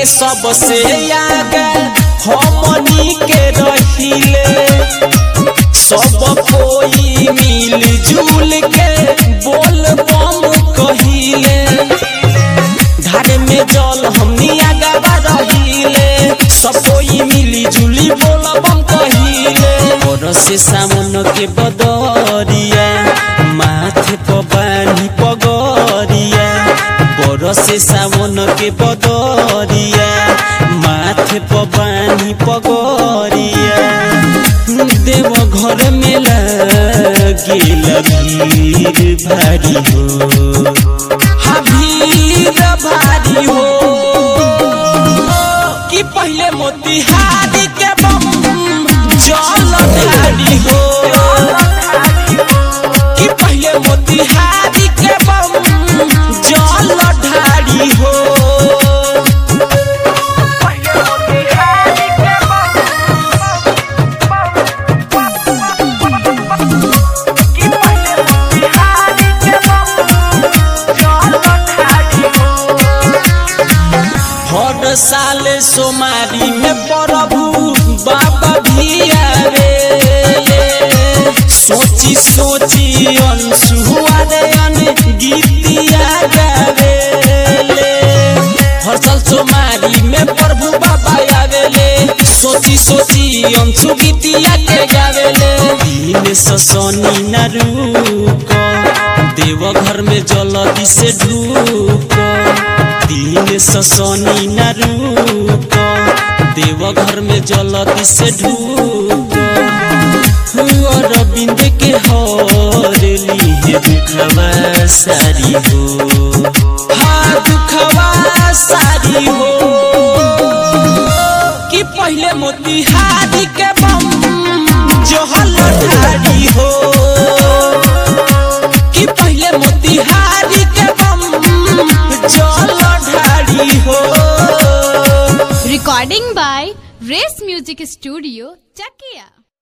सबसे आगे हमनी के रहिले सब कोई मिल जुल के बोल बम कहिले धारे में जल हमनी आगा रहिले सब कोई मिली जुली बोल बम कहिले और से सावन के बदरिया माथे पर बानी पगरिया बरसे सावन के बदरिया माथे पर बानी पगरिया देव घर में लगिल भीड़ भारी हो हाँ भीड़ भारी हो कि पहले मोतिहारी के बम जल ढारी हो कि पहले मोतिहारी के बम जल ढारी हो हर साल सोमारी में प्रभु बाबा भी आवे सोची सोची अनसुआ रे अन गीतिया गावे हर साल सोमारी में प्रभु बाबा आवेले सोची सोची अंशु गीतिया के गावेले दिन ससनी न रुक देव घर में जलदी से ढूक दिन ससनी न रुक देव घर में जलदी से ढूक अरविंद के हरली है दुखवा सारी हो हाँ दुखवा सारी हो कि पहले मोतिहारी के बम जहल ढारी हो कि पहले मोतिहारी के बम जल ढारी हो Recording by Race Music Studio, Chakia.